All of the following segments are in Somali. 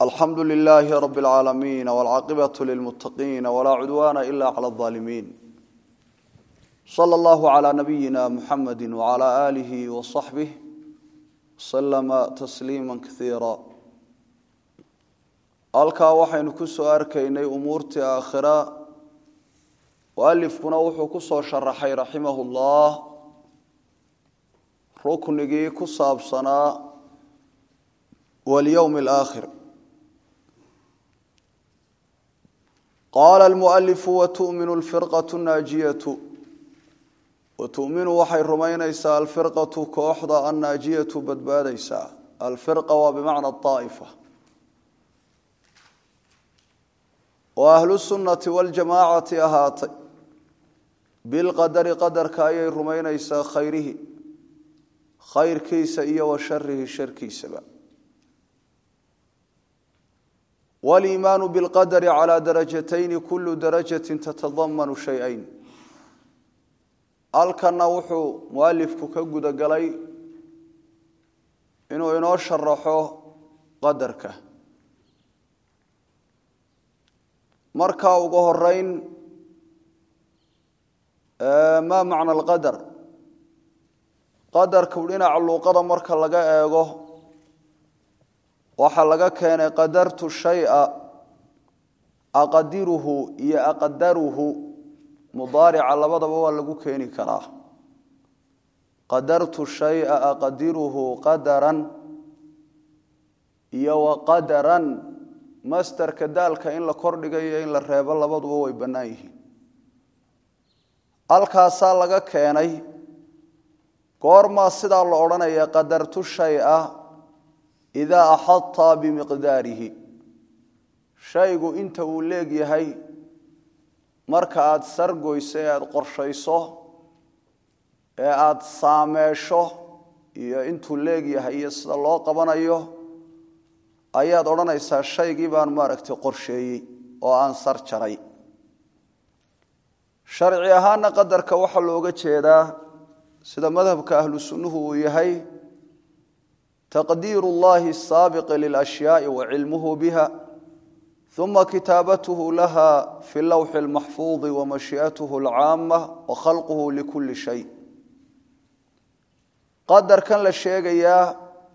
alxamdu lilaahi rab اlcaalamiin wاlcaaqibaة lilmutaqiin wlaa cudwaana ila clى الظaalimiin slى اllahu عlى nabiyina muxamadi wعlى alihi وصaxbih slama tasliima kaiira halkaa waxaynu ku soo arkaynay umuurtii aakhira mualifkuna wuxuu ku soo sharaxay raximah اllah ruknigii ku saabsanaa walyowm اlaakhir qaala almualifu watuminu alfirqatu naajiyatu watuminu waxay rumaynaysaa alfirqatu kooxda annaajiyatu badbaadaysaa alfirqa waa bimacna aa'ifa oo ahlu sunnati waljamaacati ahaatay bilqadari qadarka ayay rumaynaysaa khayrihi khayrkiisa iyo wa sharihi sharkiisaba waliimaanu bilqadari calaa darajatayni kullu darajatin tatadamanu shay-ayn halkanna wuxuu mualifku ka guda galay inuu inoo sharaxo qadarka markaa ugu horeyn maa macna alqadar qadarku dhinaca luuqada marka laga eego waxaa laga keenay qadartu shaya aqadiruhu iyo aqdaruhu mudaarica labadaba waa lagu keeni karaa qadartu shaya aqadiruhu qadaran iyo waqadaran masterka daalka in la kordhigayo in la reebo labaduba way bannaan yihiin halkaasaa laga keenay goormaa sidaa la odhanaya qadartu shaya idaa axadta bimiqdaarihi shaygu inta uu leegyahay marka aada sargoyso ee aada qorshayso ee aada saameesho iyo intuu leegyahay iyo sida loo qabanayo ayaad odhanaysaa shaygii baan maaragtay qorsheeyey oo aan sar jaray sharci ahaana qadarka waxaa looga jeedaa sida madhabka ahlu sunnuhu uu yahay taqdiir اllahi الsaabiqi lilأshyaai wacilmuhu biha uma kitaabathu laha fi lawxi اlmaxfuudi wamashii'atuhu اlcaama wakhalquhu likuli shay qadarkan la sheegayaa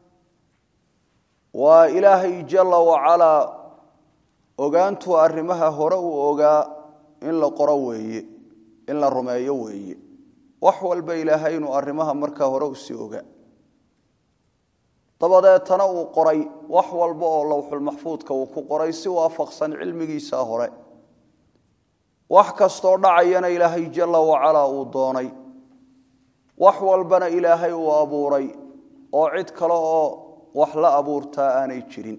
waa ilaahay jala wacalaa ogaantuu arrimaha hore uu ogaa in la qoro weeye in la rumeeyo weeye wax walba ilaahay inuu arrimaha markaa hore usii ogaa dabadeetana uu qoray wax walba oo lowxulmaxfuudka uu ku qoray si waafaqsan cilmigiisa hore wax kastoo dhacayana ilaahay jala wacalaa uu doonay wax walbana ilaahay uu abuuray oo cid kale oo wax la abuurtaa aanay jirin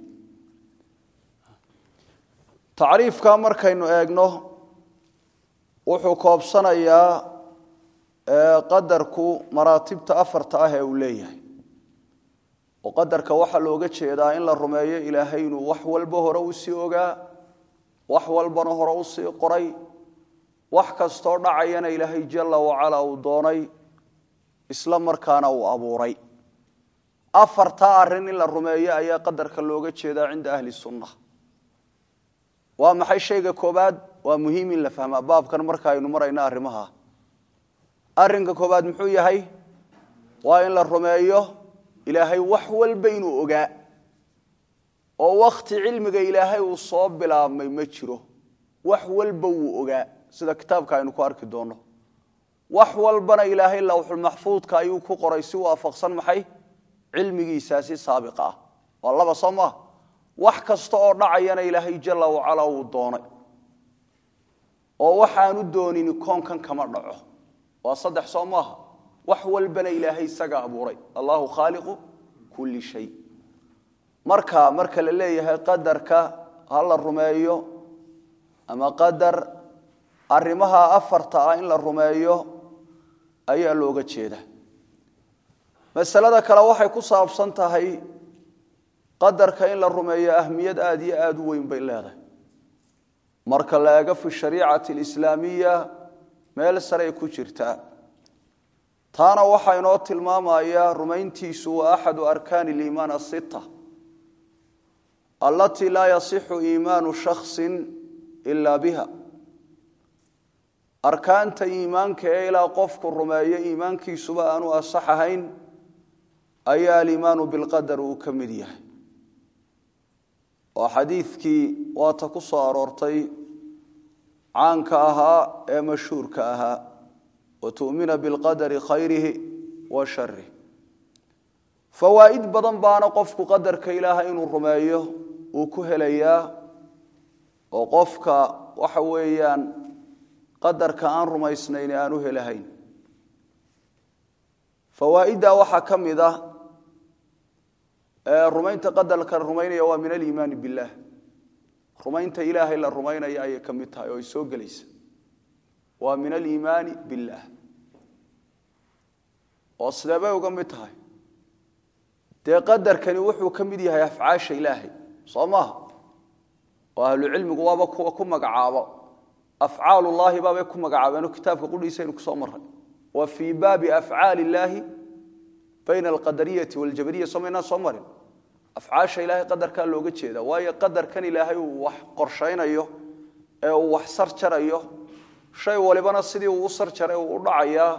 tacriifkaa markaynu eegno wuxuu koobsanayaa qadarku maraatibta afarta ah ee uu leeyahay oo qadarka waxaa looga jeedaa in la rumeeyo ilaahay inuu wax walba hore usii ogaa wax walbana hore usii qoray wax kastoo dhacayana ilaahay jala wacala uu doonay isla markaana uu abuuray afartaa arrin in la rumeeyo ayaa qadarka looga jeedaa cinda ahli sunna waa maxay shayga koobaad waa muhiim in la fahmaa baabkan marka aynu marayno arrimaha arrinka koobaad muxuu yahay waa in la rumeeyo ilaahay wax walba inuu ogaa oo wakti cilmiga ilaahay uu soo bilaabmay ma jiro wax walba wuu ogaa sida kitaabka aynu ku arki doonno wax walbana ilaahay lawxulmaxfuudka ayuu ku qoray si waafaqsan maxay cilmigiisaasi saabiqa ah waa laba soo maa wax kasta oo dhacayana ilaahay jala wacala uu doonay oo waxaanu doonini koonkan kama dhaco waa saddex soo maaha wax walbana ilaahay isaga abuuray allahu khaaliqu kulli shay marka marka la leeyahay qadarka ha la rumeeyo ama qadar arrimaha afarta ah in la rumeeyo ayaa looga jeeda masalada kale waxay ku saabsan tahay qadarka in la rumeeyo ahmiyad aada iyo aada u weyn bay leedahay marka la eego fi shariicati alislaamiya meel saray ku jirtaa taana waxaa inoo tilmaamaya rumayntiisu waa axadu arkaani liimaan asita alatii laa yasixu iimaanu shaksin ilaa biha arkaanta iimaanka ee ilaa qofku rumeeyo iimaankiisuba aanu asax ahayn ayaa aliimaanu bilqadar uu ka mid yahay oo xadiidkii waata ku soo aroortay caanka ahaa ee mashhuurka ahaa wa tu'mina bilqadari khayrihi wa sharih fawaa'id badan baana qofku qadarka ilaahay inuu rumeeyo uu ku helayaa oo qofka waxa weeyaan qadarka aan rumaysnayn aan u helahayn fawaa'iddaa waxaa ka mid ah rumaynta qadarka la rumaynaya waa min aliimaani billaah rumaynta ilaahay la rumaynaya ayay ka mid tahay oo ay soo gelaysa waa min aliimaani billaah oo sidee bay uga mid tahay dee qadarkani wuxuu ka mid yahay afcaasha ilaahay soo maaha oo ahlucilmigu waaba kuwa ku magacaabo afcaalullaahi baabay ku magacaabeenoo kitaabka qudhiisaynu kusoo maray wa fii baabi afcaali illaahi bayna alqadariyati waljabariya soo maynaan soo marin afcaasha ilaahay qadarkaa looga jeeda waayo qadarkan ilaahay uu wax qorshaynayo ee uu wax sar jarayo shay walibana sidii uu u sar jaray uu u dhacayaa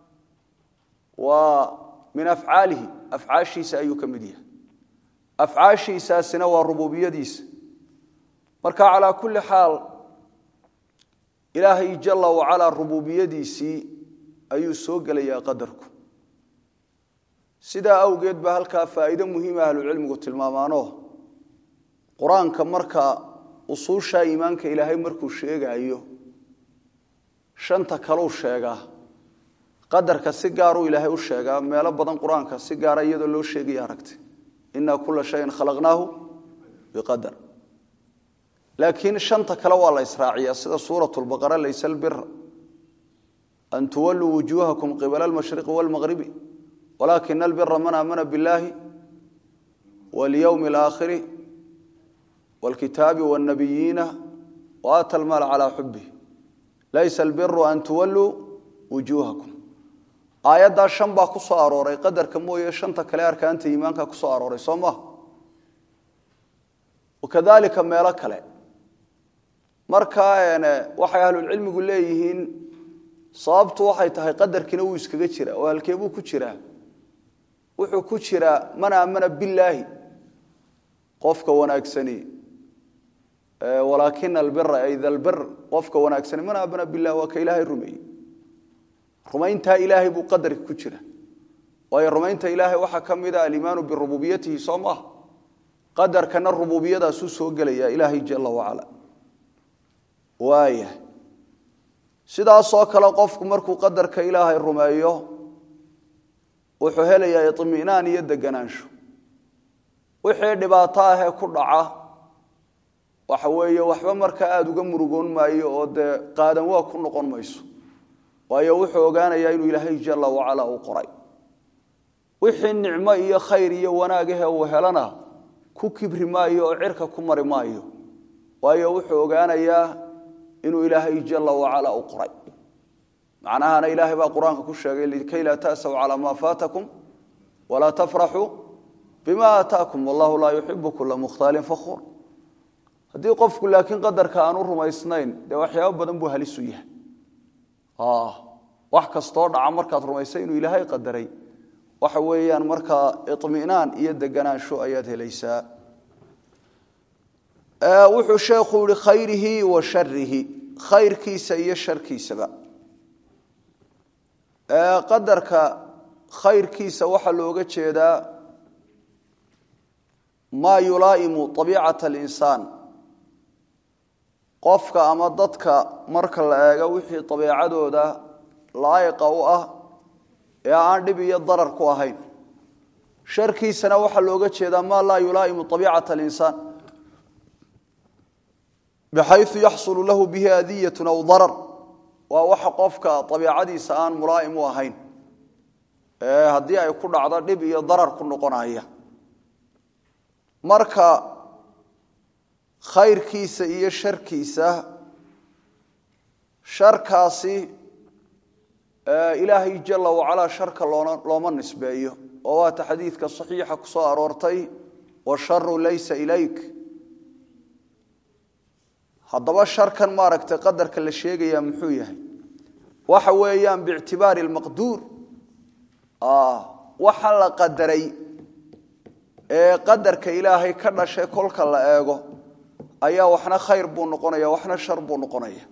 waa min afcaalihi afcaashiisa ayuu ka mid yahay afcaashiisaasina waa rububiyadiisa marka calaa kulli xaal ilaahay jala wacalaa rububiyadiisii ayuu soo gelayaa qadarku sidaa awgeed baa halkaa faa'iido muhiima ahlucilmigu tilmaamaano qur-aanka marka usuushaa iimaanka ilaahay markuu sheegaayo shanta kaleu sheegaa qadarka si gaaruu ilaahay u sheegaa meelo badan qur-aanka si gaara iyadoo loo sheegaya aragtay inaa kula shayin khalaqnaahu biqadar laakiin shanta kale waa la israaciyaa sida suurat lbaqara laysa albira an tuwalluu wujuuhakum qibala almashriqi waalmaqribi walaakina albira man aamana biاllahi walyowmi alaakhiri wاlkitaabi wاlnabiyiina waata almaala calaa xubih laysa albiru an tuwalluu wujuuhakum aayaddaa shan baa ku soo arooray qadarka mooye shanta kale arkaanta iimaanka ku soo arooray soo maha wakadalika meelo kale marka waxay ahlulcilmigu leeyihiin sababtu waxay tahay qadarkiina wuu iskaga jira oo halkeebuu ku jiraa wuxuu ku jiraa man aamana billaahi qofka wanaagsani walaakina albira ay dalbir qofka wanaagsani man aamana billahi waa ka ilaahay rumeeyey rumayntaa ilaahay buu qadarka ku jira waayo rumaynta ilaahay waxaa ka mid a aliimaanu birububiyatihi soo maaha qadarkana rububiyadaasuu soo gelaya ilaahay jala wacala waaya sidaasoo kale qofku markuu qadarka ilaahay rumeeyo wuxuu helayaa iطminaan iyo deganaansho wixii dhibaato ahee ku dhaca waxa weeye waxba markaa aada uga murugoon maayo oo dee qaadan waa ku noqon mayso waayo wuxuu ogaanayaa inuu ilaahay jala wacala uu qoray wixii nicmo iyo khayr iyo wanaagahe uu helana ku kibri maayo oo cirka ku mari maayo waayo wuxuu ogaanayaa inuu ilaahay jala wacala u qoray macnahana ilaahay baa qur-aanka ku sheegay likay laa tasaw calaa maa faatakum walaa tafraxuu bima aataakum wallahu laa yuxibu kula mukhtaalin fakhuur haddii qofku laakiin qadarka aanu rumaysnayn dee waxyaabo badan buu halisu yahay wax kastoo dhaca markaad rumaysay inuu ilaahay qadaray waxa weeyaan markaa iطminaan iyo deganaansho ayaad helaysaa wuxuu sheekhu yihi khayrihi wa sharihi khayrkiisa iyo sharkiisaba qadarka khayrkiisa waxaa looga jeedaa maa yulaa'imu abiicata alinsaan qofka ama dadka marka la eego wixii abiicadooda laa'iqa u ah ee aan dhib iyo darar ku ahayn sharkiisana waxaa looga jeedaa maa laa yulaa'imu abiicata alinsaan bxayu yaxsulu lahu bihi adiyatu aw darar waa waxa qofka abiicadiisa aan mulaa'im u ahayn ee haddii ay ku dhacdo dhib iyo darar ku noqonaya marka khayrkiisa iyo sharkiisa sharkaasi ilaahay jala wacalaa sharka looma nisbeeyo oo waata xadiidka saxiixa ku soo aroortay washaru laysa ilayk haddaba sharkan maaragtay qadarka la sheegayaa muxuu yahay waxa weeyaan biictibaari lmaqduur waxa la qadaray ee qadarka ilaahay ka dhashay kolka la eego ayaa waxna khayr buu noqonaya waxna shar buu noqonaya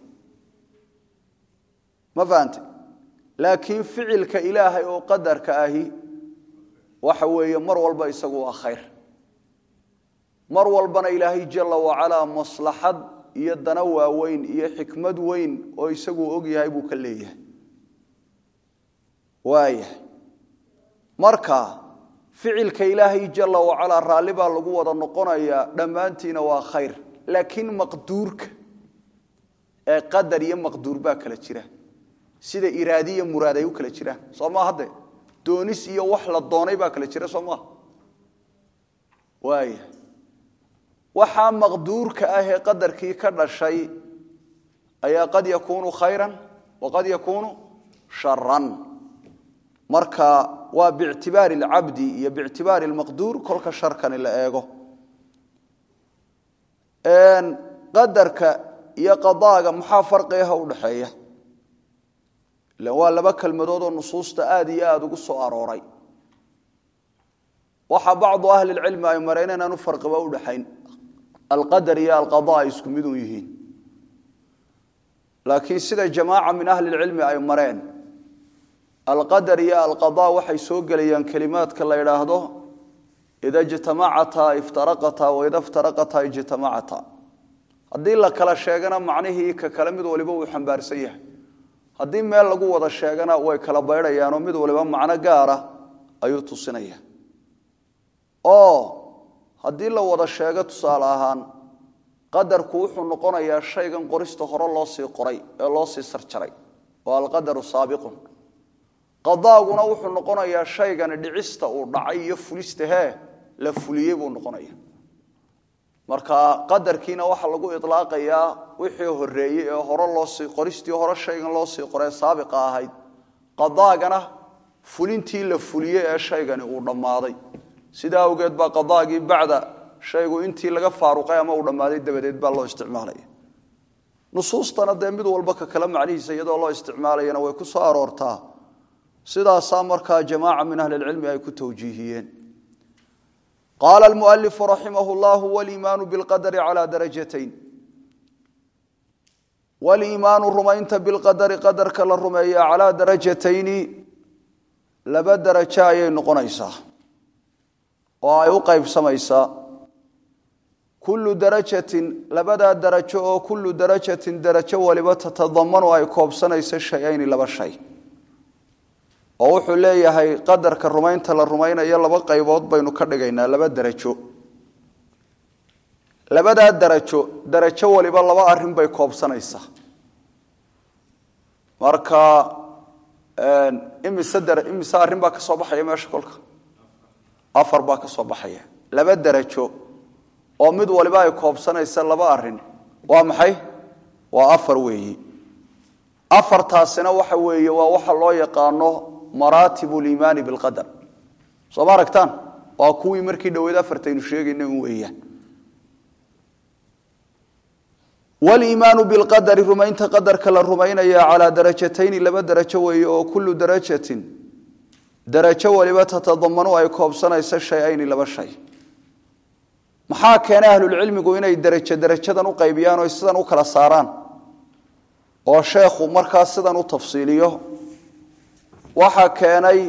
ma fahante laakiin ficilka ilaahay oo qadarka ahi waxa weeye mar walba isagu waa khayr mar walbana ilaahay jala wacalaa maslaxad iyo dana waaweyn iyo xikmad weyn oo isagu og yahay buu ka leeyahay waayahay marka ficilka ilaahay jala wacalaa raalli baa lagu wada noqonayaa dhammaantiina waa khayr laakiin maqduurka ee qadar iyo maqduur baa kala jira sida iraadi iyo muraad ay u kala jiraan soo maa hadde doonis iyo wax la doonay baa kala jira soo maa waaya waxaa maqduurka ah ee qadarkii ka dhashay ayaa qad yakuunu khayran waqad yakuunu sharan marka waa biictibaari alcabdi iyo biictibaari almaqduur kolka sharkani la eego qadarka iyo qadaaga maxaa farqiaha u dhaxeeya ilan waa laba kelmadood oo nusuusta aada iyo aada ugu soo arooray waxaa bacdu ahli lcilmi ay mareen inaanu farqiba u dhaxayn alqadar iyo alqada ay isku mid u yihiin laakiin sida jamaaca min ahli lcilmi ay mareen alqadar iyo alqada waxay soo gelayaan kelimaadka la idhaahdo ida ijtamacataa iftaraqataa waida iftaraqataa ijtamacataa haddii la kala sheegana macnihii ka kale mid waliba uu xambaarsan yahay haddii meel lagu wada sheegana way kala baydhayaanoo mid waliba macno gaara ayuu tusinaya oo haddii la wada sheego tusaale ahaan qadarku wuxuu noqonayaa shaygan qorista hore loo sii qoray ee loo sii sarjaray oo alqadaru saabiqun qadaaguna wuxuu noqonayaa shaygani dhicista uu dhacay iyo fulista hee la fuliyey buu noqonaya marka qadarkiina waxaa lagu ilaaqayaa wixii horeeyey ee hore loosii qoristii hore shaygan loo sii qoree saabiqa ahayd qadaagana fulintii la fuliyey ee shaygani uu dhammaaday sidaa awgeed baa qadaagii bacda shaygu intii laga faaruqay ama uu dhammaaday dabadeed baa loo isticmaalaya nusuustana dee mid walba ka kale macnihiisa iyadoo loo isticmaalayana way ku soo aroortaa sidaasaa markaa jamaaca min ahli lcilmi ay ku tawjiihiyeen qaala almualifu raximah llahu waliimaanu bilqadari calaa darajatayn waliimaanu rumaynta bilqadari qadarka la rumeeya calaa darajatayni laba darajo ayay noqonaysaa oo ay u qaybsamaysaa kullu darajatin labadaa darajo oo kullu darajatin darajo waliba tatadamanu ay koobsanayso shay-ayni laba shay oo wuxuu leeyahay qadarka rumaynta la rumaynayo laba qaybood baynu ka dhigaynaa laba darajo labadaa darajo darajo waliba laba arrin bay koobsanaysaa marka imise imise arrin baa ka soo baxaya meesha kolka afar baa ka soo baxaya laba darajo oo mid waliba ay koobsanaysa laba arrin waa maxay waa afar weeyi afartaasina waxa weeye waa waxa loo yaqaano maraatib liimaani bilqadar soo ma aragtaan waa kuwii markii dhoweed afartaynu sheegayna un weeyaan waliimaanu bilqadari rumaynta qadarka la rumaynaya calaa darajatayni laba darajo weeye oo kullu darajatin darajo waliba tatadamanu ay koobsanayso shay-ayni laba shay maxaa keenay ahlulcilmigu inay derajo derajadan u qaybiyaan oo sidan u kala saaraan oo sheekhu markaa sidan u tafsiiliyo waxaa keenay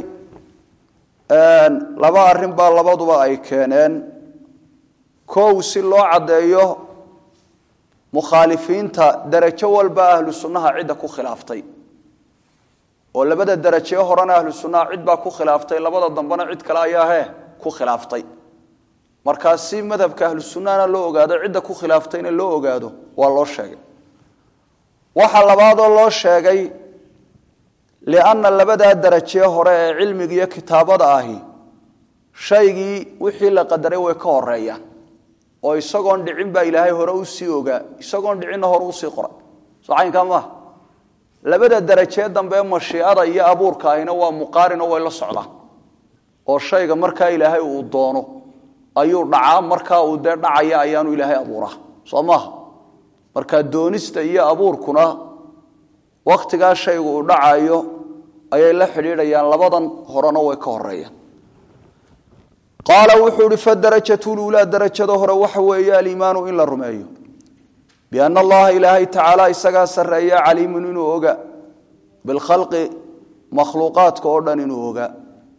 laba arrin baa labaduba ay keeneen kow si loo caddeeyo mukhaalifiinta derajo walba ahlu sunnaha cidda ku khilaaftay oo labada derajee horena ahlu sunnaha cid baa ku khilaaftay labada dambena cid kale ayaa he ku khilaaftay markaa si madhabka ahlu sunnahana loo ogaado cidda ku khilaaftayna loo ogaado waa loo sheegay waxa labaadoo loo sheegay lianna labadaa derajee hore ee cilmiga iyo kitaabada ahi shaygii wixii la qadaray way ka horeeyaan oo isagoon dhicin baa ilaahay hore usii ogaa isagoon dhicinna hore usii qoray soo caynkaa maaha labada derajee dambe mashiicada iyo abuurka ahina waa muqaarin oo way la socdaan oo shayga markaa ilaahay uu doono ayuu dhacaa markaa uu dee dhacaya ayaanu ilaahay abuuraa soo maaha marka doonista iyo abuurkuna wakhtigaa shaygu uu dhacayo ayay la xidhiidhayaan labadan horena way ka horeeyaan qaala wuxuu ihi fadarajatu luulaa darajada hore waxa weeye aliimaanu in la rumeeyo biana allaha ilaahay tacaala isagaa sarreeya caliimun inuu oga bilkhalqi makhluuqaadka oo dhan inuu ogaa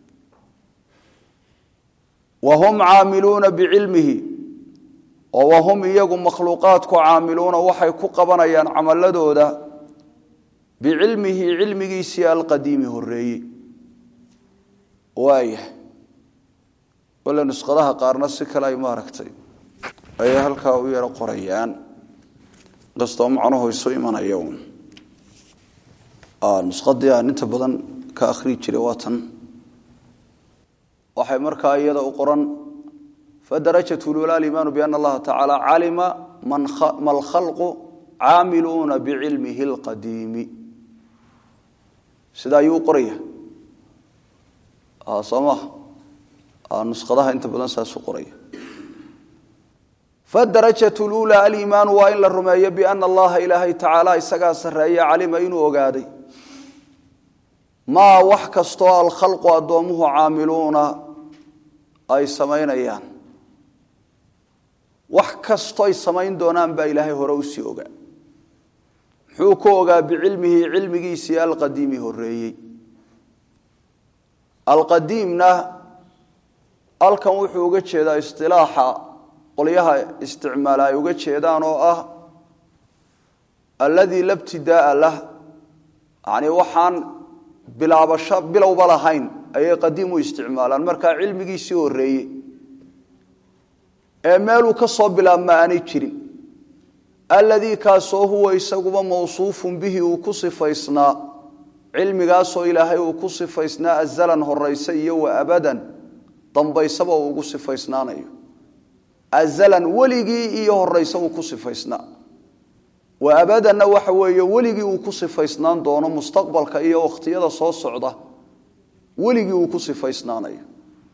wa hum caamiluuna bicilmihi oo wahum iyagu makhluuqaadku caamiluuna waxay ku qabanayaan camaladooda bicilmihi cilmigiisii alqadiimi horeeyey waaya wale nusqadaha qaarna si kale ay maaragtay ayay halkaa u yaro qorayaan kastoo macnuhu isu imanaya un nusqadii aan inta badan ka akhrii jiray waa tan waxay markaa iyada u qoran fadarajat lula aliimaanu biana allaha tacaala calima ma lkhalqu caamiluuna bicilmihi alqadiimi sida ayuu u qoraya soo maha nusqadaha inta badan saasu qoraya fadarajatu lula aliimaanu waa in la rumeeyo biana allaha ilaahay tacaala isagaa sarreeya calima inuu ogaaday maa wax kastoo alkhalqu addoomuhu caamiluuna ay samaynayaan wax kastoy samayn doonaan baa ilaahay hore usii ogaa muxuu ku ogaa bicilmihi cilmigiisii alqadiimi horeeyey alqadiimna halkan wuxuu uga jeedaa istilaaxa qolyaha isticmaala ay uga jeedaan oo ah alladii la btidaaa lah yani waxaan bilaabasho bilowba lahayn ayay qadiim u isticmaalaan markaa cilmigiisii horeeyey ee meeluu ka soo bilaabma aanay jirin alladii kaasoo huwa isaguba mawsuufun bihi uu ku sifaysnaa cilmigaasoo ilaahay uu ku sifaysnaa azalan horayse iyo wa abadan dambaysaba uu ugu sifaysnaanayo azalan weligii iyo horayse uu ku sifaysnaa wa abadanna waxa weeye weligii uu ku sifaysnaan doono mustaqbalka iyo wakhtiyada soo socda weligii uu ku sifaysnaanayo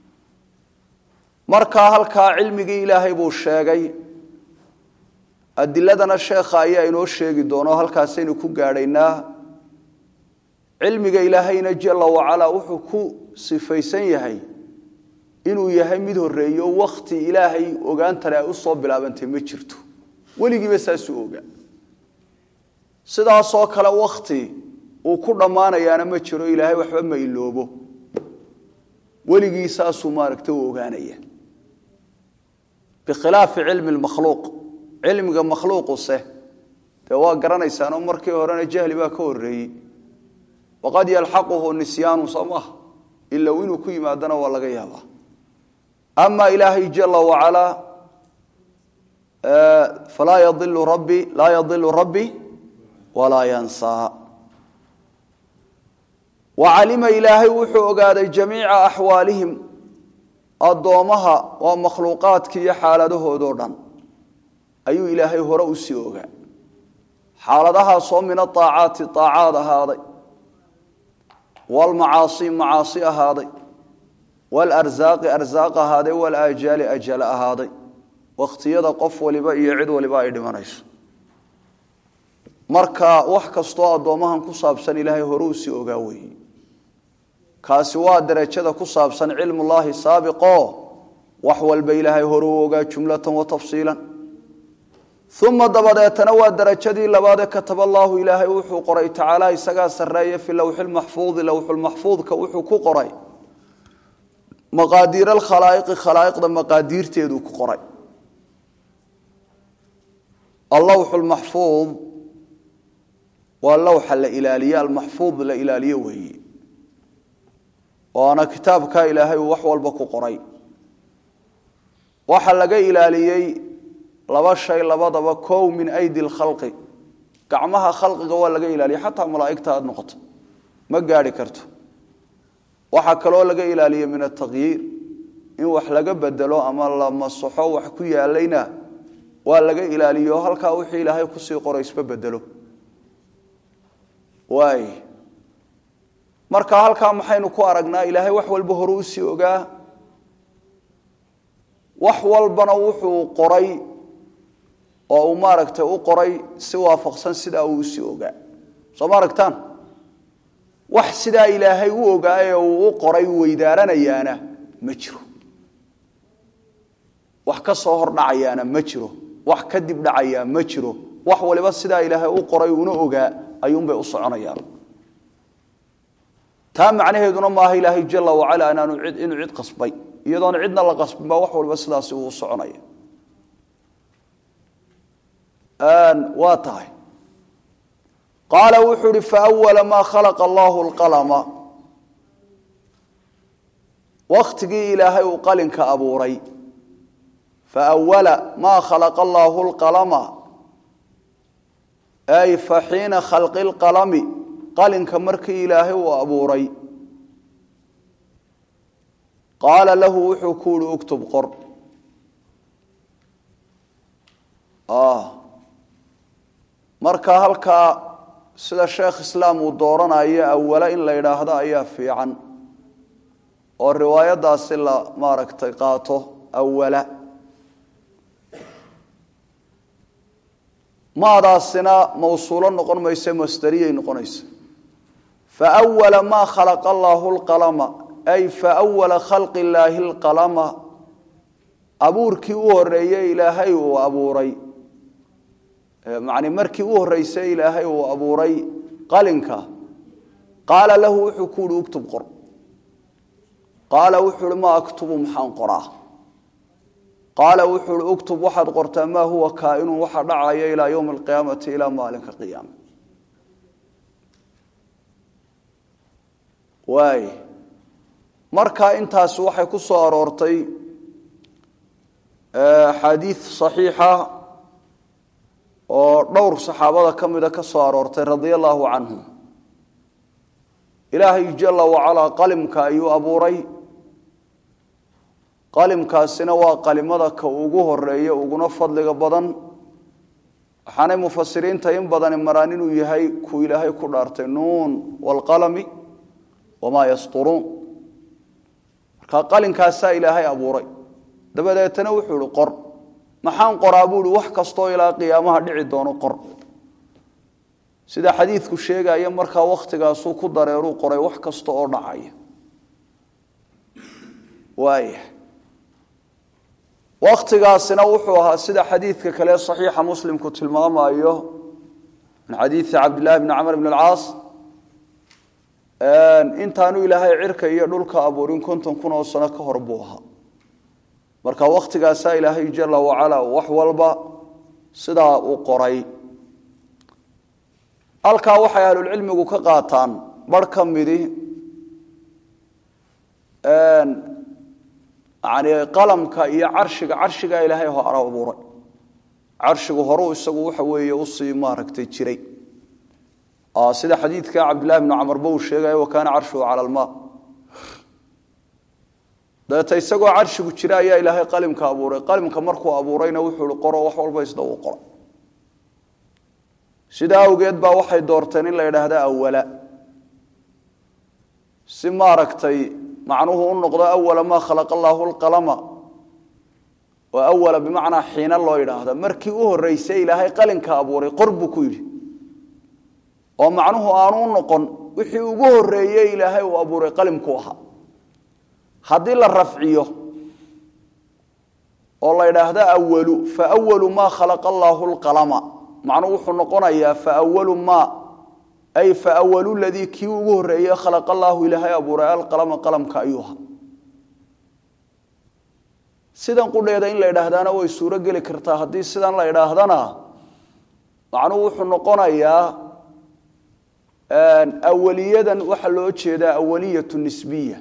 markaa halkaa cilmigii ilaahay buu sheegay adiladana sheekha ayaa inoo sheegi doono halkaasaynu ku gaadhaynaa cilmiga ilaahayna jala wacalaa wuxuu ku sifaysan yahay inuu yahay mid horeeyo wakti ilaahay ogaantale ay usoo bilaabantay ma jirto weligiiba saasuu ogaa sidaasoo kale wakti uu ku dhammaanayaana ma jiro ilaahay waxba ma iloobo weligii saasuu maaragta u ogaanaya bikhilaafi cilmi lmakhluuq cilmiga makhluuquse dee waa garanaysaanoo markii horena jahli baa ka horeeyey waqad yalxaquhu nisyaanu soo maaha ilow inuu ku yimaadana waa laga yaabaa ama ilaahay jala wacalaa falaa yailu rabbi laa yadilu rabbi walaa yansaa wacalima ilaahay wuxuu ogaaday jamiica axwaalihim addoommaha waa makhluuqaadki iyo xaaladahoodoo dhan ayuu ilaahay hore usii ogaa xaaladahaasoo min aaacaati aacaad ahaaday wlmacaasi macaasi ahaaday wlrsaaqi arsaaq ahaaday walaajaali ajal ahaaday wakhtiyada qof waliba iyo cid waliba ay dhimanayso marka wax kastoo addoommahan ku saabsan ilaahay hore usii ogaa weeye kaasi waa darajada ku saabsan cilmullaahi saabiqo wax walba ilaahay hore u ogaa jumlatan wa tafsiilan uma dabadeetana waa darajadii labaadee kataba allaahu ilaahay wuxuu qoray tacaala isagaa sarreeya fi lowxilmaxfuudi lowxulmaxfuudka wuxuu ku qoray maqaadiir alkhalaa'iqi khalaa'iqda maqaadiirteeduu ku qoray allowxu lmaxfuud waa lowxa la ilaaliye almaxfuud la ilaaliye weeye waana kitaabkaa ilaahay uu wax walba ku qoray waxa laga ilaaliyey laba shay labadaba kow min aydi lkhalqi gacmaha khalqiga waa laga ilaaliya xataa malaa'igta aada noqoto ma gaadhi karto waxaa kaloo laga ilaaliye min ataqyiir in wax laga bedelo ama la masaxo wax ku yaalayna waa laga ilaaliyo halkaa wixii ilaahay kusii qoray isba bedelo waay marka halkaa maxaynu ku aragnaa ilaahay wax walba hore usii ogaa wax walbana wuxuu qoray oo uu maaragtay u qoray si waafaqsan sidaa uu si ogaa soo ma aragtaan wax sidaa ilaahay u ogaaye uu u qoray weydaaranayaana ma jiro wax ka soo hor dhacayaana ma jiro wax kadib dhacayaa ma jiro wax waliba sidaa ilaahay u qoray una ogaa ayuunbay u soconayaan taa macnaheeduna maaha ilaahay jala wacala inaanu inuu cid qasbay iyadoon cidna la qasbin baa wax waliba sidaasi uu soconaya waa tahay qaala wuxuu uhi faawala maa khalaqa allahu lqalama waktigii ilaahay uu qalinka abuuray faawala maa khalaqa allaahu lqalama ay fa xiina khalqi lqalami qalinka markii ilaahay uu abuuray qaala lahu wuxuu ku uhi uktub qor marka halkaa sida sheekh islaam uu dooranayo awala in la yidhaahdo ayaa fiican oo riwaayadaasi la maaragtay qaato awala maadaasina mawsuulo noqon mayse masdariyay noqonaysa faawala maa khalaqa allaahu lqalama ay faawala khalqi illaahi lqalama abuurkii u horeeyey ilaahay uu abuuray macni markii u horreysay ilaahay uu abuuray qalinka qaala lahu wuxuu ku uhi uktub qor qaala wuxuu uhi ma aktubu maxaan qoraa qaala wuxuu uhi uktub waxaad qortaa maa huwa kaainun waxa dhacaya ilaa yowmi alqiyaamati ilaa maalinka qiyaama waay marka intaasi waxay ku soo aroortay axaadiid saxiixa oo dhowr saxaabada ka mida ka soo aroortay radia allaahu canhum ilaahay jala wacalaa qalimka ayuu abuuray qalimkaasina waa qalimada ka ugu horeeya uguna fadliga badan waxaanay mufasiriinta in badani maraan inuu yahay kuu ilaahay ku dhaartay nuun waalqalami wamaa yasturuun marka qalinkaasaa ilaahay abuuray dabadeetana wuxuu ihi qor maxaan qoraa buu ihi wax kastoo ilaa qiyaamaha dhici doono qor sida xadiidku sheegaya markaa wakhtigaasuu ku dareeruu qoray wax kasta oo dhacaya waaya wakhtigaasina wuxuu ahaa sida xadiidka kale saxiixa muslimku tilmaamayo min xadiidi cabdillahi bni camr bn alcaas intaanu ilaahay cirka iyo dhulka abuurin konton kun oo sano ka hor buu ahaa marka waktigaasaa ilaahay jala wacala wax walba sidaa uu qoray halkaa waxay ahlulcilmigu ka qaataan bar ka midi yani qalamka iyo carshiga carshigaa ilaahay hore abuuray carshigu horuu isagu waxa weeye usii maaragtay jiray sida xadiidka cabdillahi bnu camarba uu sheegayo wa kaana carshuhu cala almaa dabeeta isagoo carshigu jira ayaa ilaahay qalimka abuuray qalimka markuu abuurayna wuxuu i qoro wax walba isda uu qoro sidaa awgeed baa waxay doorteen in la yidhaahda awala si maaragtay macnuhu u noqdo awala maa khalaqa allaahu lqalama oo awala bimacnaa xiina loo yidhaahda markii u horreysay ilaahay qalinka abuuray qor buu ku yidhi oo macnuhu aanu u noqon wixii ugu horreeyey ilaahay uu abuuray qalimku ahaa haddii la rafciyo oo la yidhaahdo awalu faawalu maa khalaqa allaahu lqalama macnuhu wuxuu noqonayaa faawalu maa ay faawalu ladii kii ugu horreeye khalaqa allaahu ilaahay abuuray alqalama qalamka ayuu ahaa sidan qudheeda in la idhaahdaana way suuro geli kartaa haddii sidan la idhaahdana macnuhu wuxuu noqonayaa awaliyadan waxaa loo jeedaa awaliyatu nisbiya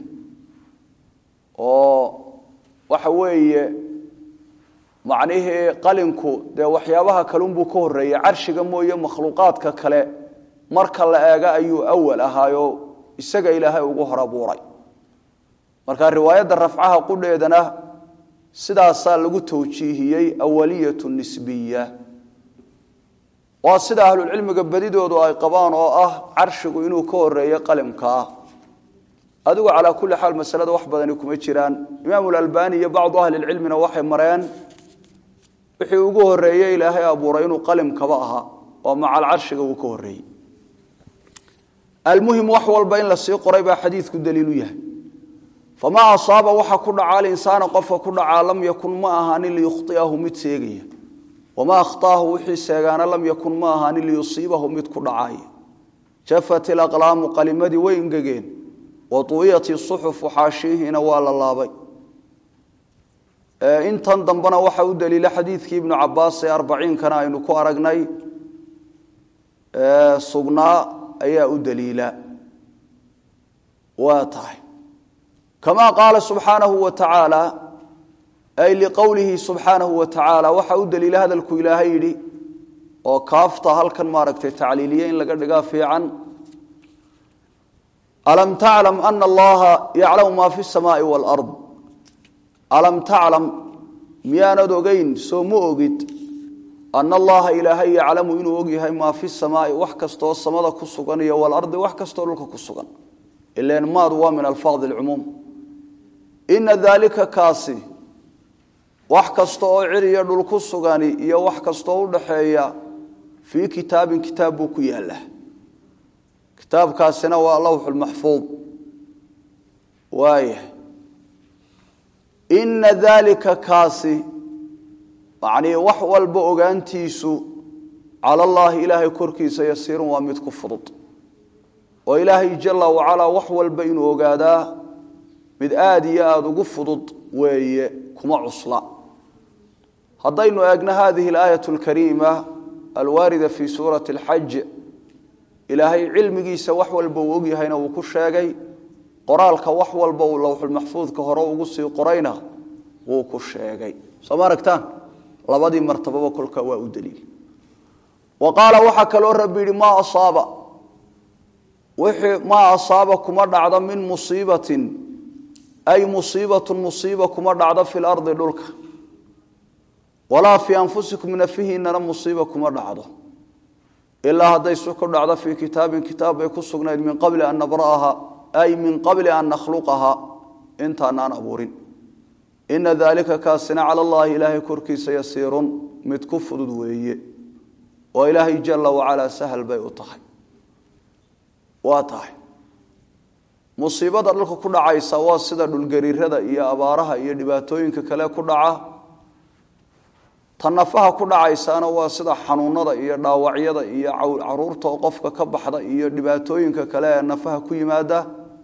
oo waxa weeye macnihii qalinku dee waxyaabaha kalunbuu ka horreeyey carshiga mooye makhluuqaadka kale marka la eega ayuu awal ahaayo isaga ilaahay ugu hor abuuray marka riwaayadda rafcaha qudheedana sidaasaa lagu tawjiihiyey awaliyatu nisbiya waa sida ahlulcilmiga badidoodu ay qabaan oo ah carshigu inuu ka horeeyo qalimkaa adigu calaa kulli xaal masalada wax badani kuma jiraan imaamu lalbani iyo bacdu ahli lcilmina waxay mareen wixii ugu horeeye ilaahay abuuray inuu qalimkaba ahaa oo macal carshiga uu ka horeeyey almuhim wax walba in la sii qoray baa xadiidku daliilu yahay famaa asaaba waxa ku dhaca alinsaana qofka ku dhacaa lam yakun ma ahaanin liyukhطiahu mid seegaya wamaa akhtaahu wixii seegaana lam yakun ma ahaanin liyusiibahu mid ku dhacaaya jafat ilaqlaamu qalimadii way ingegeen wa tuwiyat isuxufu xaashiihiina waa la laabay intan dambena waxa u daliila xadiidkii ibnu cabaas ee arbaciinkana aynu ku aragnay sugnaa ayaa u daliila waa tahay kama qaala subxaanahu wa tacaala ay liqowlihi subxaanahu wa tacaala waxa u daliila hadalku ilaahay yidhi oo kaafta halkan maaragtay tacliiliye in laga dhigaa fiican alam taclam ana allaha yaclamu ma fi samaai waalard alam taclam miyaanad ogeyn soo ma ogid ana allaha ilaahay yaclamu inuu ogyahay maa fi samaai wax kastoo samada ku sugan iyo walardi wax kastoo dhulka ku sugan ilan maadu waa min alfaadi alcumuum ina daalika kaasi wax kasta oo ciriyo dhul ku sugani iyo wax kastooo u dhaxeeya fii kitaabin kitaab buu ku yaallaa kitaabkaasina waa lawxulmaxfuud waaya ina daalika kaasi macnii wax walba ogaantiisu cala allaahi ilaahay korkiisa yasiirun waa mid ku fudud oo ilaahay jala wacalaa wax walba inuu ogaadaa mid aada iyo aada ugu fudud weeye kuma cusla haddaynu eegno hadihi alaayat alkariima alwaarida fii suurati alxaj ilaahay cilmigiisa wax walba uu ogyahayna uu ku sheegay qoraalka wax walba uu lowxulmaxfuudka hore ugu sii qorayna wuu ku sheegay soo ma aragtaan labadii martababa kolka waa u daliil wa qaala waxaa kaloo rabbi yidhi maa asaaba wixii maa asaaba kuma dhacdo min musiibatin ay musiibatun musiiba kuma dhacdo fi lardi dhulka walaa fii anfusikum nafihiinana musiiba kuma dhacdo ilaa hadday su ku dhacdo fii kitaabin kitaab bay ku sugnayd min qabli an nabra'aha ay min qabli an nakhluqaha intaanaan abuurin ina daalika kaasina cala allaahi ilaahay korkiisa yasiirun mid ku fudud weeye oo ilaahay jala wacalaa sahal bay u tahay waa tahay musiibada dhulka ku dhacaysa waa sida dhulgariirada iyo abaaraha iyo dhibaatooyinka kale ku dhaca ta nafaha ku dhacaysaana waa sida xanuunada iyo dhaawacyada iyo caruurta oo qofka ka baxda iyo dhibaatooyinka kale ee nafaha ku yimaada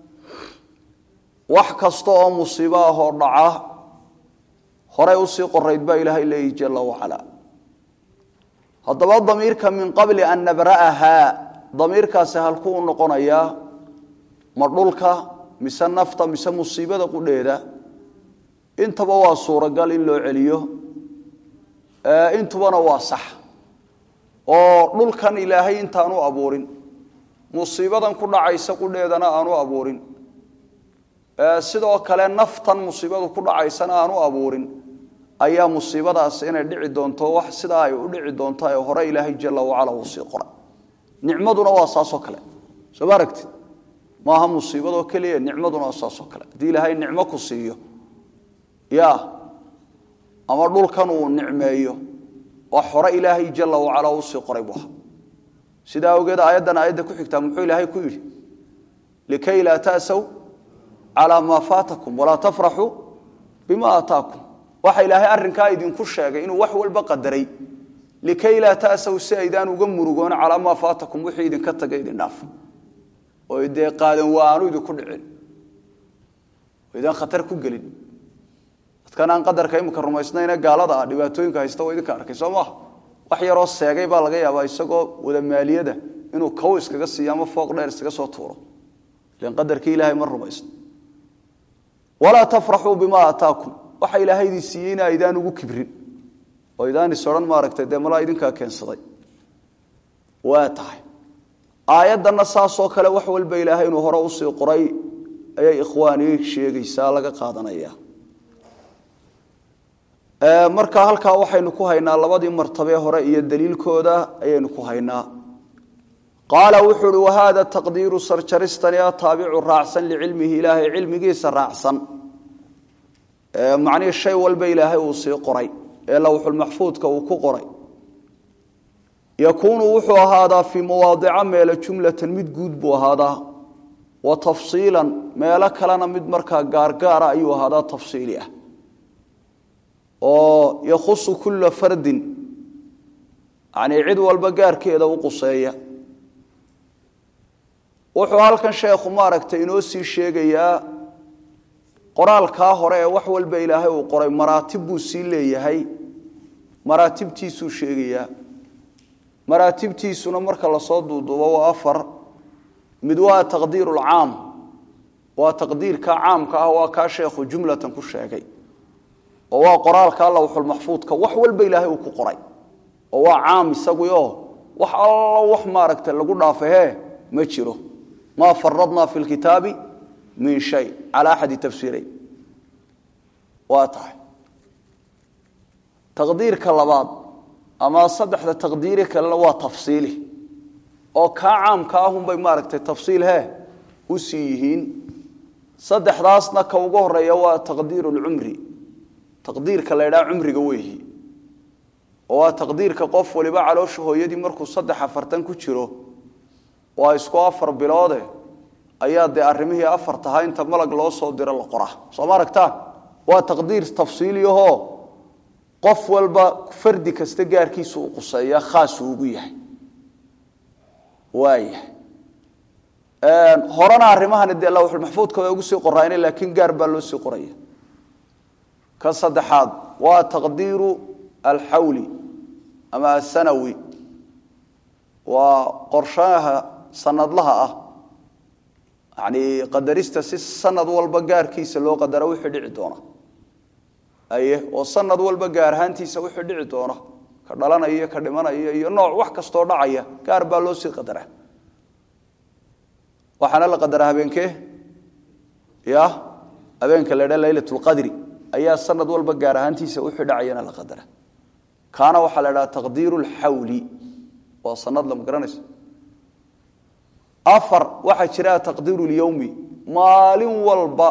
wax kasta oo musiibo ah oo dhaca horey usii qorayd baa ilaahay leeyihi jala wacalaa haddaba damiirka min qabli an nabra'ahaa damiirkaasi halkuu u noqonayaa ma dhulka mise nafta mise musiibada qudheeda intaba waa suuragal in loo celiyo intubana waa sax oo dhulkan ilaahay intaanu abuurin musiibadan ku dhacaysa qudheedana aanu abuurin sidoo kale naftan musiibadu ku dhacaysana aanu abuurin ayaa musiibadaas inay dhici doonto wax sidaa ay u dhici doonto ee hore ilaahay jala wacala uu sii qoray nicmaduna waa saasoo kale soo ma aragtid maaha musiibadoo keliya nicmaduna waa saasoo kale haddii ilaahay nicmo ku siiyo ya ama dhulkan uu nicmeeyo wax hore ilaahay jala wacala uu sii qoray bu aha sidaa awgeed aayaddan aayadda ku xigtaa muxuu ilaahay ku yidhi likay laa ta'saw calaa maa faatakum walaa tafraxuu bima aataakum waxa ilaahay arrinkaa idinku sheegay inuu wax walba qadaray likay laa ta'saw si aydaan uga murugoon calaa maa faatakum wixii idinka taga idin dhaaf oo dee qaadan waa aanu idinku dhicin oo idaan khatar ku gelin dadkan aan qadarka imika rumaysnayne gaalada ah dhibaatooyinka haysta waa idinka arkay soo maaha wax yaroo seegay baa laga yaabaa isagoo wada maaliyada inuu kow iskaga siiyo ama fooq dheer iskaga soo tuuro ilan qadarkii ilaahay ma rumaysno walaa tafraxuu bimaa aataakum waxa ilaahay idin siiyey ina aydaan ugu kibrin oo idaan is odhan maaragtay dee malaa idinkaa keensaday waa tahay aayaddanna saasoo kale wax walba ilaahay inuu hore usii qoray ayay ikhwaanii sheegaysaa laga qaadanaya marka halkaa waxaynu ku haynaa labadii martabee hore iyo daliilkooda ayaynu ku haynaa qaala wuxuu uhi wahada taqdiiru sarjaristani a taabicu raacsan licilmihi ilaahay cilmigiisa raacsan macnihii shay walba ilaahay uu sii qoray ee lowxulmaxfuudka uu ku qoray yakuunu wuxuu ahaadaa fii mawaadica meele jumlatan mid guud buu ahaadaa wa tafsiilan meelo kalena mid markaa gaargaara ayuu ahaadaa tafsiili ah oo yakhusu kulla fardin yanii cid walba gaarkeeda u quseeya wuxuu halkan sheekhu maaragtay inoo sii sheegayaa qoraalkaa hore ee wax walba ilaahay uu qoray maraatib buu sii leeyahay maraatibtiisuu sheegayaa maraatibtiisuna marka lasoo duuduubo waa afar mid waa taqdiiru lcaam waa taqdiirka caamka ah waa kaa sheekhu jumlatan ku sheegay oo waa qoraalka lowxulmaxfuudka wax walba ilaahay uu ku qoray oo waa caam isaguyo wax allo wax maaragta lagu dhaafahe ma jiro maa faradnaa fi lkitaabi min shay cala axadi tafsiireyn waa tahay taqdiirka labaad ama saddexda taqdiiri kalena waa tafsiili oo kaa caamka ahunbay maaragtay tafsiil he u sii yihiin saddexdaasna ka ugu horeeya waa taqdiiru lcumri taqdiirka la ydhaha cumriga weeyi oo waa taqdiirka qof waliba caloosha hooyadii markuu saddex afartan ku jiro waa isku afar biloode ayaa dee arrimihii afar tahaa inta malag loo soo diro la qoraa soo ma aragtaan waa taqdiir tafsiiliyahoo qof walba fardi kasta gaarkiisa u quseeya khaasuu ugu yahay waayahay horena arrimahani dee lawxulmaxfuudka way ugu sii qorayna laakiin gaar baa loo sii qoraya ka saddexaad waa taqdiiru alxawli ama asanawi waa qorshaha sanadlaha ah yani qadarista si sanad walba gaarkiisa loo qadaro wixii dhici doona aye oo sanad walba gaar ahaantiisa wixii dhici doona ka dhalanaya ka dhimanaya iyo nooc wax kastoo dhacaya gaar baa loo sii qadaraa waxaana la qadaraa habeenkee ya habeenka la dha laylat lqadri ayaa sanad walba gaar ahaantiisa wixii dhacayana la qadara kaana waxaa la dhaha taqdiiru lxawli waa sanad lama garanaysa afar waxaa jira taqdiiru lyowmi maalin walba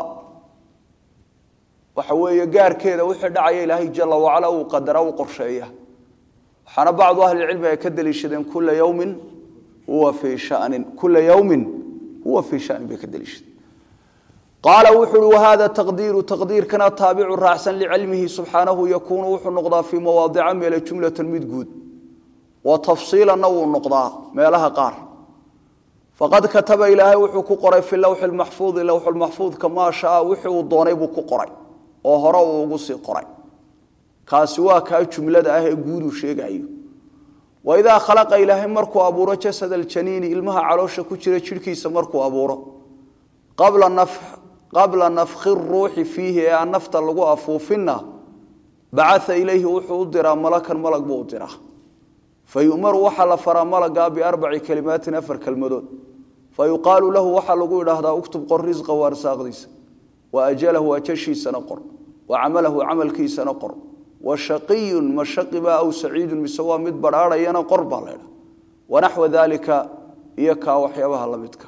waxa weeye gaarkeeda wixii dhacaya ilaahay jala wacala uu qadara u qorsheeya waxaana bacdu ahlicilmi ay ka deliishadeen kula yowmin huwa fii shanin kula yowmin huwa fii shanin bay ka deliishadeen qaala wuxu uhi wahada taqdiiru taqdiirkana taabicu raacsan licilmihi subxaanahu yakuunu wuxuu noqdaa fii mawaadica meele jumlatan mid guud wa tafsiilanna wuu noqdaa meelaha qaar faqad kataba ilaahay wuxuu ku qoray fi lowxi lmaxfuudi lowxulmaxfuudka maa shaa wixii uu doonay buu ku qoray oo hore uu ugu sii qoray kaasi waa kaa jumlada ah ee guuduu sheegayo waidaa khalaqa ilaahay markuu abuuro jasad aljaniini ilmaha caloosha ku jira jidhkiisa markuu abuuro qabla nafki ruuxi fiihi ee aan nafta lagu afuufinna bacaa ilayhi wuxuu u diraa malakan malag buu u diraa fa yu'maru waxaa la faraa malagaa biarbaci kelimaatin afar kelmadood fa yuqaalu lahu waxaa lagu idhaahdaa uktub qor risqa wa arsaaqdiisa wa ajalahu ajashiisana qor wa camalahu camalkiisana qor wa shaqiyun ma shaqibaa aw saciidun mise waa mid badhaadhayana qor baa laydha wanaxwa daalika iyo kaa waxyaabaha la midka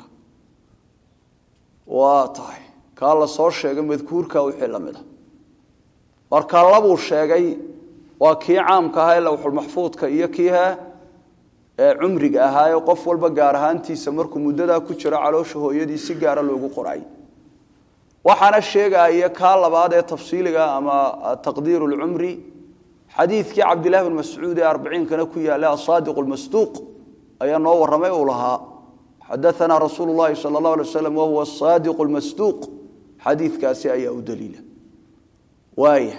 waa tahay kaa la soo sheegay madkuurka wixii la mid a marka labuu sheegay waa kii caamka ahaa ee lowxulmaxfuudka iyo kiiha ee cumriga ahaa ee qof walba gaar ahaantiisa markuu muddadaa ku jiro caloosha hooyadii si gaara loogu qoray waxaana sheegaya kaa labaad ee tafsiiliga ama taqdiiru lcumri xadiidkii cabdillahi bin mascuud ee arbiciinkana ku yaalla asaadiq lmasduuq ayaa noo warramay uu lahaa xadaanaa rasuulu llahi sala allah alay waslam wahuwa asaadiq lmasduuq xadiidkaasi ayaa u daliila waaya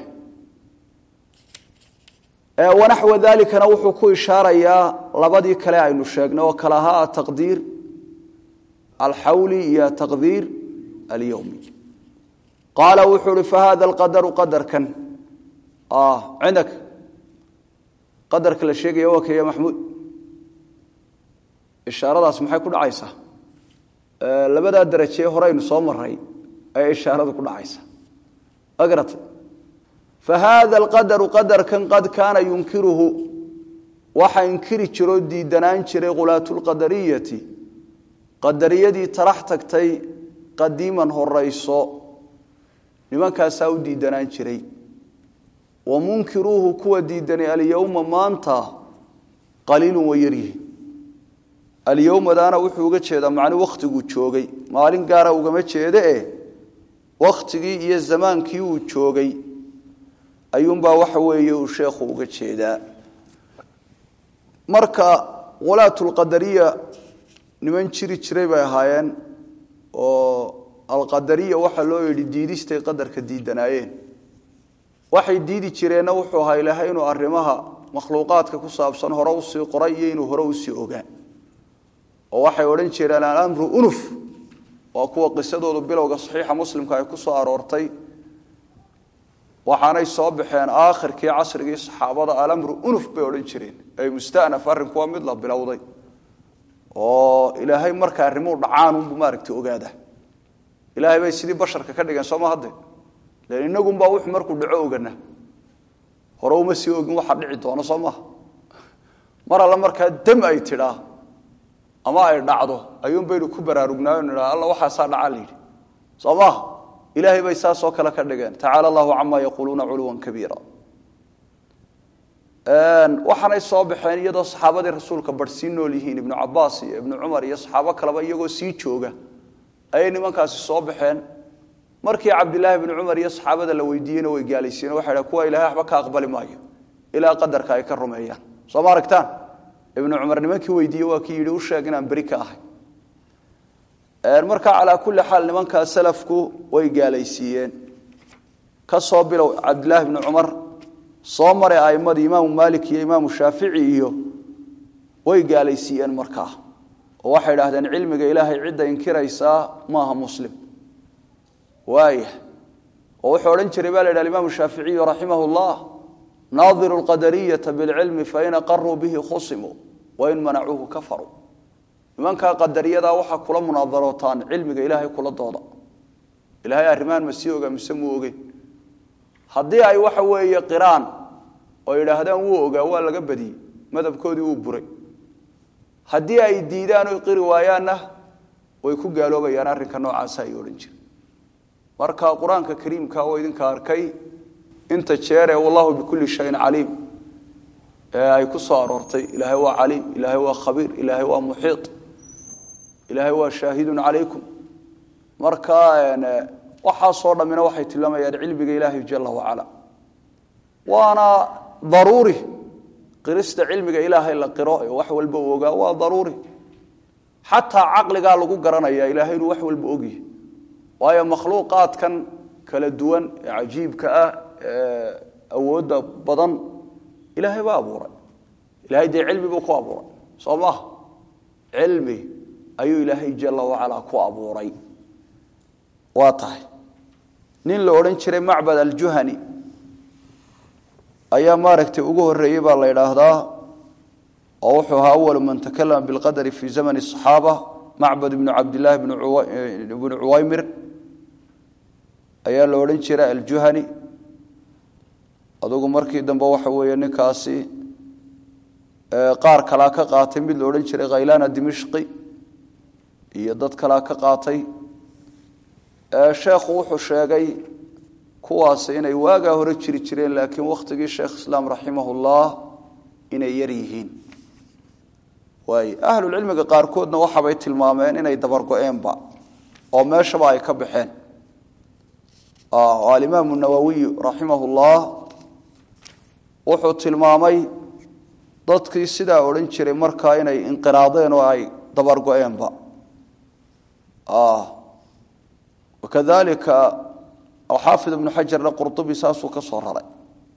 wanaxwa dalikana wuxuu ku ishaarayaa labadii kale aynu sheegnay oo kale ahaa ataqdiir alxawli iyo taqdiir alyowmi qaala wuxuu uhi fahada alqadaru qadarkan cindak qadarka la sheegaya waa kaya maxmuud ishaaradaas maxay ku dhacaysaa labadaa darajee horeynu soo maray ayay ishaaradu ku dhacaysaa agrata fahada alqadaru qadarkan qad kaana yunkiruhu waxa inkiri jiroo diidanaan jiray khulaatulqadariyati qadariyadii tarax tagtay qadiiman horayso nimankaasaa u diidanaan jiray wa munkiruuhu kuwa diidani alyowma maanta qaliilun way yaryihiin alyowmadaana wuxuu uga jeedaa macni wakhtiguu joogay maalin gaara ugama jeede e wakhtigii iyo zamaankii uu joogay ayuunbaa waxa weeye uu sheekhu uga jeedaa marka walaatulqadariya niman jiri jiray bay ahaayeen oo alqadariya waxaa loo yidhi diidistay qadarka diidanaayeen waxay diidi jireenna wuxuu ahaa ilaahay inuu arrimaha makhluuqaadka ku saabsan hore usii qoray iyo inuu hore usii ogaa oo waxay odhan jireen alamru unuf waa kuwa qisadoodu bilowga saxiixa muslimka ay ku soo aroortay waxaanay soo baxeen aakhirkii casrigii saxaabada alamru unuf bay odhan jireen ay mustanaf arrinku waa mid la bilowday oo ilaahay marka arrimuu dhacaan unbu maaragtay ogaada ilaahay bay sidii basharka ka dhigeen sooma hadde len inagunbaa wuxuu markuu dhaco ogana hore uma sii ogin waxa dhici doono soo maha mar alle markaa dam ay tidhaa ama ay dhacdo ayuun baynu ku baraarugnaayo nidhaa alla waxaasaa dhacaa la yidhi soo maha ilaahay bay saasoo kale ka dhigeen tacaala allahu camaa yaquuluuna culuwan kabiira waxaanay soo baxeen iyadoo saxaabadii rasuulka bar sii nool yihiin ibnu cabaas iyo ibnu cumar iyo saxaabo kaleba iyagoo sii jooga ayay nimankaasi soo baxeen markii cabdilaahi bnu cumar iyo saxaabada la weydiiyeyna way gaalaysiiyeen waxay dhahen kuwa ilahay waxba ka aqbali maayo ilaa qadarka ay ka rumeeyaan soo ma aragtaan ibnu cumar nimankii weydiiye waa kii yidhi u sheeg inaan beri ka ahay marka calaa kulli xaal nimankaa salafku way gaalaysiiyeen ka soo bilow cabdilaahi bnu cumar soo maray a'imadii imaamu maalik iyo imaamu shaafici iyo way gaalaysiiyeen markaa oo waxay idhahdeen cilmiga ilaahay cidda inkiraysaa maaha muslim waaya oo wuxuu odhan jiray baa la yidhah imaamu shaaficiyu raximah llah naadiru lqadariyata bilcilmi fain aqaruu bihi khusimuu wain manacuuhu kafaruu nimankaa qadariyada waxaa kula munaadarootaan cilmiga ilaahay kula dooda ilahay arrimahan ma sii ogaa mise muu ogeyn haddii ay waxa weeye qiraan oo yidhaahdaan wuu ogaa waa laga badiyey madhabkoodii wuu buray haddii ay diidaan oy qiri waayaanna way ku gaaloobayaan arrinka noocaasa ay odhan jire marka qur-aanka kariimka oo idinka arkay inta jeeree wallahu bikulli shayin caliim ee ay ku soo aroortay ilaahay waa caliim ilaahay waa khabiir ilaahay waa muxiiط ilaahay waa shaahidun calaykum marka waxaasoo dhammina waxay tilmaamayaan cilmiga ilaahay jala wacala waana daruuri qirista cilmiga ilaahay la qiro ee wax walba u ogaa waa daruuri xataa caqligaa lagu garanaya ilaahay inuu wax walba ogyahay waayo makhluuqaadkan kala duwan ee cajiibka ah ee awoodda badan ilaahay baa abuuray ilahay dee cilmi buu ku abuuray soo maha cilmi ayuu ilaahay jala wacalaa ku abuuray waa tahay nin la odhan jiray macbad aljuhani ayaa maaragtay ugu horeeyey baa la idhaahdaa oo wuxuu ahaa awalu man takalama bilqadari fi zamani الصaxaaba macbad ibnu cabdillaahi bnu cuwaymir ayaa la odhan jiray aljuhani adugu markii dambe waxa weeye ninkaasi qaar kalaa ka qaatay mid la odhan jiray khaylana dimishqi iyo dad kalaa ka qaatay sheekhu wuxuu sheegay kuwaasi inay waagaa hore jiri jireen laakiin wakhtigii sheekh islaam raximahullah inay yar yihiin waay ahlulcilmiga qaarkoodna waxabay tilmaameen inay dabargo-eenba oo meeshaba ay ka baxeen alimaamu nawowiy raximahullah wuxuu tilmaamay dadkii sidaa odhan jiray markaa inay inqiraadeen oo ay dabargo-eenba wakadalika xaafid ibnu xajarna qurdubi saasuu ka soo raray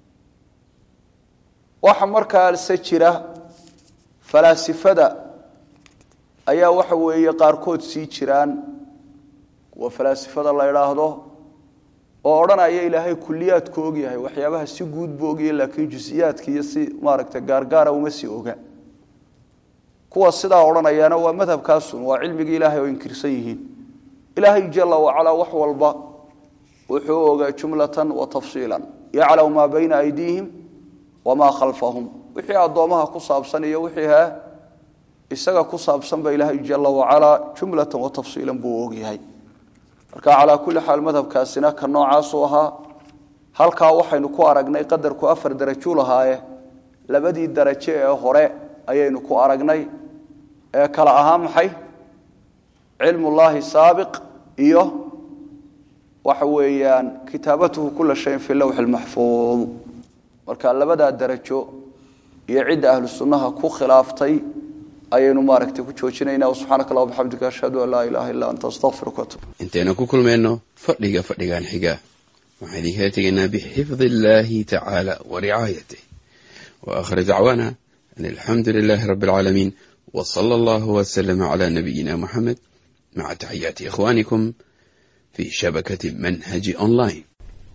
waxa markaase jira falaasifada ayaa waxa weeye qaarkood sii jiraan kuwa falaasifada la idhaahdo oo odhanaya ilaahay kuliyaadku ogyahay waxyaabaha si guud buu ogyahay laakiin jusiyaadka iyo si maaragta gaargaara uma sii oga kuwa sidaa odhanayaana waa madhabkaasun waa cilmigii ilaahay oo inkirsan yihiin ilaahay jala wacalaa wax walba wuxuu ogaa jumlatan wa tafsiila yaclamu maa bayna aydiihim wamaa khalfahum wixii addoomaha ku saabsan iyo wixii ha isaga ku saabsanba ilaahay jala wacalaa jumlatan wa tafsiilan buu ogyahay marka calaa kulli xaal madhabkaasina ka noocaasuu ahaa halkaa waxaynu ku aragnay qadarku afar darajo lahaaye labadii darajo ee hore ayaynu ku aragnay ee kala ahaa maxay cilmullaahi saabiq iyo waxa weeyaan kitaabatuhu kula shayin fi lowxi lmaxfuud marka labadaa darajo iyo cidda ahlu sunnaha ku khilaaftay ayaynu maaragtay ku joojinayna subxaanaka allah bxamdika ashhadu an laa ilaha illa anta astaqfiruka atub intaynu ku kulmayno fadhiga fadhigan xiga waxaan idinkala tegaynaa bixifdi illaahi tacaala wa ricaayatih wa aakhir dacwaana an alxamdu lilaahi rabbi alcaalamiin wa sala allahu wasalama calaa nabiyina muxamed maca taxiyaati ikhwaanikum fi shabakati manhaji online